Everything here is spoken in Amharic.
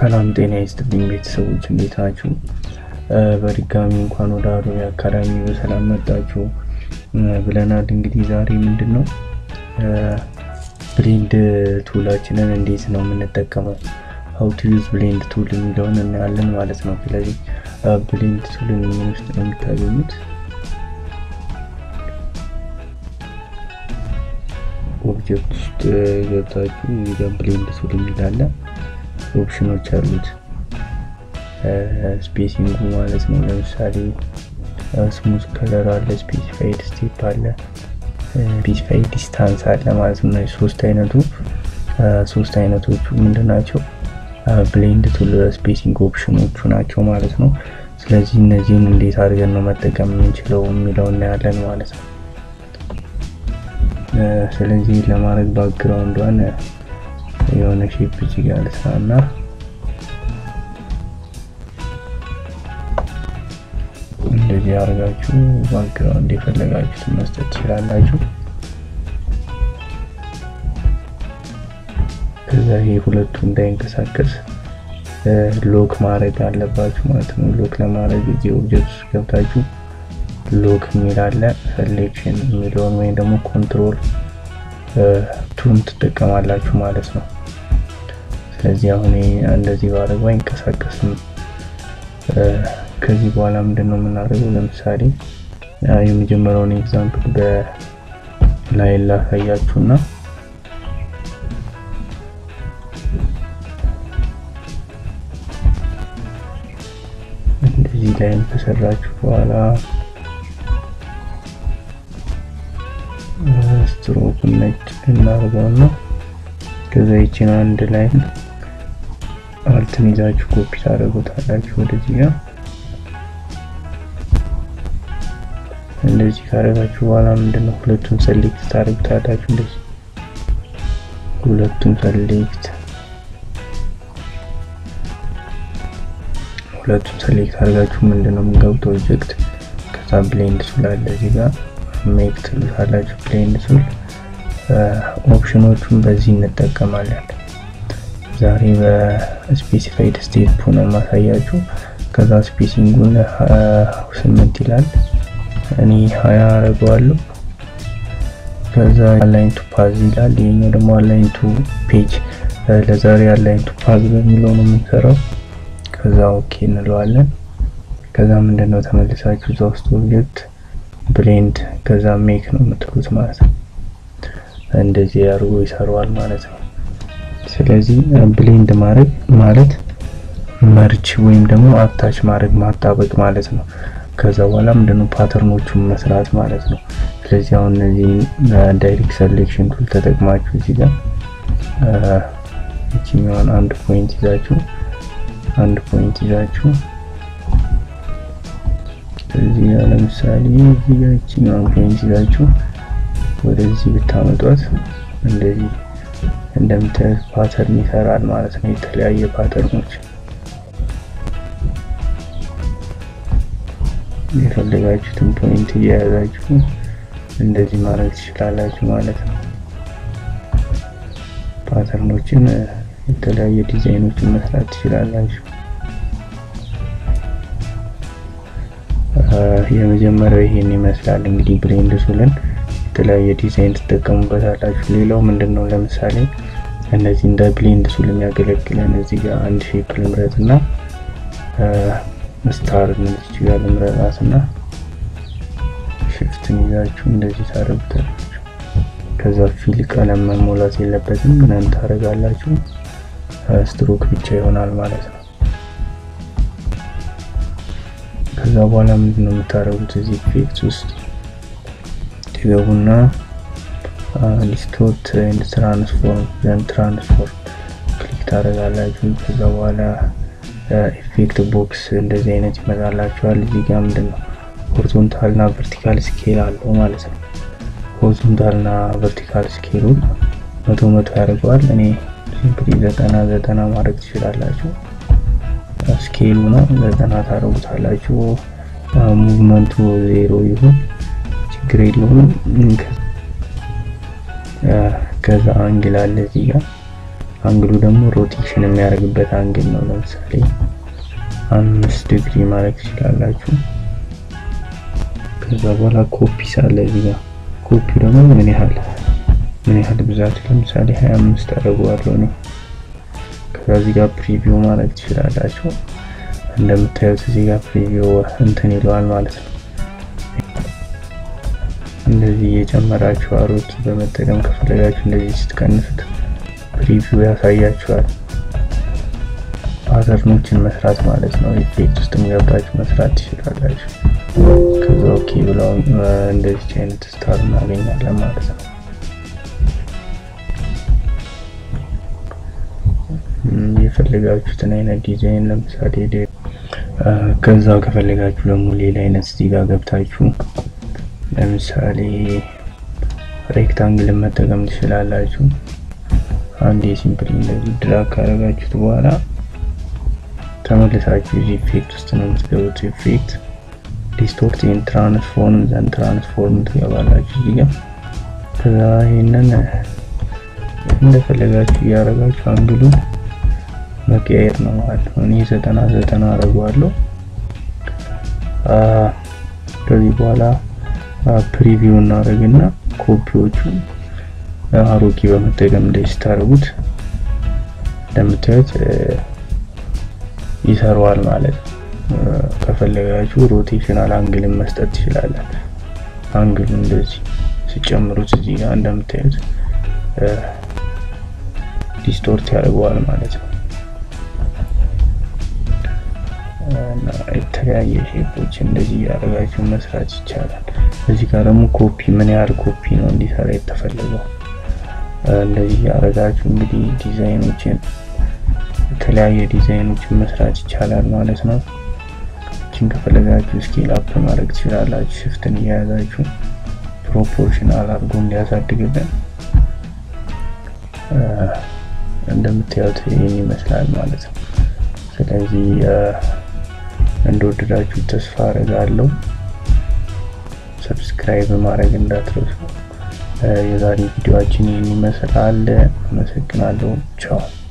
ሰላም ጤና ይስጥልኝ ቤተሰቦች እንዴት ናችሁ? በድጋሚ እንኳን ወደ አዶቤ አካዳሚ በሰላም መጣችሁ ብለናል። እንግዲህ ዛሬ ምንድን ነው ብሌንድ ቱላችንን እንዴት ነው የምንጠቀመው ሀው ቱ ዩዝ ብሌንድ ቱል የሚለውን እናያለን ማለት ነው። ስለዚህ ብሌንድ ቱልን ምን ውስጥ ነው የምታገኙት? ኦብጀክት ውስጥ ገብታችሁ እዚህ ጋር ብሌንድ ቱል የሚላለ ኦፕሽኖች አሉት። ስፔሲንጉ ማለት ነው። ለምሳሌ ስሙዝ ከለር አለ፣ ስፔሲፋይድ ስቴፕ አለ፣ ስፔሲፋይድ ዲስታንስ አለ ማለት ነው። ሶስት አይነቱ ሶስት አይነቶቹ ምንድን ናቸው? ብሌንድ ቱል ስፔሲንግ ኦፕሽኖቹ ናቸው ማለት ነው። ስለዚህ እነዚህን እንዴት አድርገን ነው መጠቀም የምንችለው የሚለው እናያለን ማለት ነው። ስለዚህ ለማድረግ ባክግራውንዷን የሆነ ሼፕ እዚህ ጋር ልስራና እንደዚህ አድርጋችሁ ባክግራውንድ የፈለጋችሁትን መስጠት ትችላላችሁ። ከዛ ይሄ ሁለቱ እንዳይንቀሳቀስ ሎክ ማድረግ አለባችሁ ማለት ነው። ሎክ ለማድረግ እዚህ ኦብጀክት ውስጥ ገብታችሁ ሎክ የሚል አለ። ሴሌክሽን የሚለውን ወይም ደግሞ ኮንትሮል ቱን ትጠቀማላችሁ ማለት ነው። ስለዚህ አሁን እንደዚህ ባደረገው አይንቀሳቀስም። ከዚህ በኋላ ምንድን ነው የምናደርገው? ለምሳሌ የመጀመሪያውን ኤግዛምፕል በላይ ላሳያችሁና እንደዚህ ላይም ከሰራችሁ በኋላ ስትሮኩን ነጭ እናደርገውና ከዛ ይችን አንድ ላይ አልትን ይዛችሁ ኮፒ ታደርጉታላችሁ ወደዚህ ጋር እንደዚህ ካደረጋችሁ በኋላ ምንድነው ሁለቱን ሰሌክት ታደርጉታላችሁ። እንደዚህ ሁለቱን ሰሌክት ሁለቱን ሰሌክት አድርጋችሁ ምንድነው የምንገቡት ኦብጀክት ከዛ ብሌንድ ቱል አለ እዚህ ጋር ሜክ ትሉታላችሁ። ብሌንድ ቱል ኦፕሽኖቹን በዚህ እንጠቀማለን። ዛሬ በስፔሲፋይድ ስቴፕ ነው ማሳያችሁ። ከዛ ስፔሲንጉን ስምንት ይላል እኔ ሀያ አረገዋለሁ። ከዛ አላይን ቱ ፓዝ ይላል። ይሄኛው ደግሞ አላይን ቱ ፔጅ። ለዛሬ አላይን ቱ ፓዝ በሚለው ነው የምንሰራው። ከዛ ኦኬ እንለዋለን። ከዛ ምንድነው ተመልሳችሁ እዛ ውስጥ ኦብጀክት ብሌንድ ከዛ ሜክ ነው የምትሉት ማለት ነው። እንደዚህ አድርጎ ይሰራዋል ማለት ነው። ስለዚህ ብሌንድ ማድረግ ማለት መርች ወይም ደግሞ አታች ማድረግ ማጣበቅ ማለት ነው። ከዛ በኋላ ምንድነው ፓተርኖቹን መስራት ማለት ነው። ስለዚህ አሁን እነዚህ ዳይሬክት ሰሌክሽን ቱል ተጠቅማችሁ እዚህ ጋር እቺኛውን አንድ ፖይንት ይዛችሁ አንድ ፖይንት ይዛችሁ እዚህ ጋር ለምሳሌ እዚህ ጋር እቺኛውን ፖይንት ይዛችሁ ወደዚህ ብታመጧት እንደዚህ እንደምታዩት ፓተርን ይሰራል ማለት ነው። የተለያየ ፓተርኖች የፈለጋችሁትን ፖይንት እየያዛችሁ እንደዚህ ማድረግ ትችላላችሁ ማለት ነው። ፓተርኖችን የተለያየ ዲዛይኖችን መስራት ትችላላችሁ። የመጀመሪያው ይሄን ይመስላል እንግዲህ ብሌንድ ቱልን የተለያየ ዲዛይን ትጠቀሙበታላችሁ። ሌላው ምንድነው ለምሳሌ እነዚህ እንደ ብሌንድ ቱል የሚያገለግለን እዚህ ጋር አንድ ሼፕ ልምረጥ እና ስታር እነዚህ ጋር ልምረጣት እና ሽፍትን ይዛችሁ እንደዚህ ታደርጉታላችሁ። ከዛ ፊል ቀለም መሞላት የለበትም ምንም ታደርጋላችሁ። ስትሮክ ብቻ ይሆናል ማለት ነው። ከዛ በኋላ ምንድነው የምታደርጉት እዚህ ኢፌክት ውስጥ ትገቡና ዲስቶርት ኤንድ ትራንስፎርም ዘን ትራንስፎርም ክሊክ ታደርጋላችሁ። ከዛ በኋላ ኢፌክት ቦክስ እንደዚህ አይነት ይመጣላችኋል። እዚህ ጋር ምንድነው ሆሪዞንታል እና ቨርቲካል ስኬል አለው ማለት ነው። ሆሪዞንታል እና ቨርቲካል ስኬሉን መቶ መቶ ያደርገዋል። እኔ ሲምፕሊ ዘጠና ዘጠና ማድረግ ትችላላችሁ። ስኬሉ ነው ዘጠና ታደርጉታላችሁ። ሙቭመንቱ ዜሮ ይሁን ችግር የለውም። ከዛ አንግል አለ እዚህ ጋር አንግሉ ደግሞ ሮቴሽን የሚያደርግበት አንግል ነው። ለምሳሌ አምስት ዲግሪ ማድረግ ትችላላችሁ። ከዛ በኋላ ኮፒ ሳለ እዚህ ጋር ኮፒው ደግሞ ምን ያህል ምን ያህል ብዛት ለምሳሌ 25 አደርገዋለሁ ነው። ከዛ እዚህ ጋር ፕሪቪው ማድረግ ትችላላችሁ። እንደምታዩት እዚህ ጋር ፕሪቪው እንትን ይለዋል ማለት ነው። እንደዚህ እየጨመራችሁ አሮኪ በመጠቀም ከፈለጋችሁ እንደዚህ ስትቀንሱት ፕሪቪው ያሳያችኋል። ፓተርኖችን መስራት ማለት ነው። ኢፌክት ውስጥ ገብታችሁ መስራት ትችላላችሁ። ከዛ ኦኬ ብለው እንደዚህ አይነት ስታር እናገኛለን ማለት ነው። የፈለጋችሁትን አይነት ዲዛይን ለምሳሌ ከዛው ከፈለጋችሁ ደግሞ ሌላ አይነት እዚህ ጋር ገብታችሁ ለምሳሌ ሬክታንግልን መጠቀም ትችላላችሁ። አንድ የሲምፕል እንደዚህ ድራግ ካደረጋችሁት በኋላ ተመልሳችሁ እዚህ ኢፌክት ውስጥ ነው የምትገቡት። ኢፌክት ዲስቶርት ኢን ትራንስፎርም ዘን ትራንስፎርም ትገባላችሁ እዚህ ጋር። ከዛ ይሄንን እንደፈለጋችሁ እያደረጋችሁ አንግሉ መቀየር ነው ማለት ነው። እኔ ዘጠና ዘጠና አደርገዋለሁ። ከዚህ በኋላ ፕሪቪው እናደርግና ኮፒዎቹን አሮጌ በመጠቀም እንደዚህ ስታደርጉት እንደምታዩት ይሰራዋል ማለት ነው። ከፈለጋችሁ ሮቴሽናል አንግልን መስጠት ትችላለን። አንግሉ እንደዚህ ሲጨምሩት እዚህ ጋር እንደምታዩት ዲስቶርት ያደርገዋል ማለት ነው። እና የተለያየ ሼፖች እንደዚህ ያደረጋችሁ መስራት ይቻላል። እዚህ ጋር ደግሞ ኮፒ ምን ያህል ኮፒ ነው እንዲሰራ የተፈለገው እንደዚህ ያደረጋችሁ እንግዲህ ዲዛይኖችን የተለያየ ዲዛይኖችን መስራት ይቻላል ማለት ነው። እችን ከፈለጋችሁ ስኬል አፕ ማድረግ ትችላላችሁ። ሽፍትን እየያዛችሁ ፕሮፖርሽናል አድርጎ እንዲያሳድግልን እንደምታዩት ይህን ይመስላል ማለት ነው። ስለዚህ እንደወደዳችሁ ተስፋ አደርጋለሁ። ሰብስክራይብ ማድረግ እንዳትረሱ። የዛሬ ቪዲዮአችን ይህን ይመስላል። አመሰግናለሁ። ቻው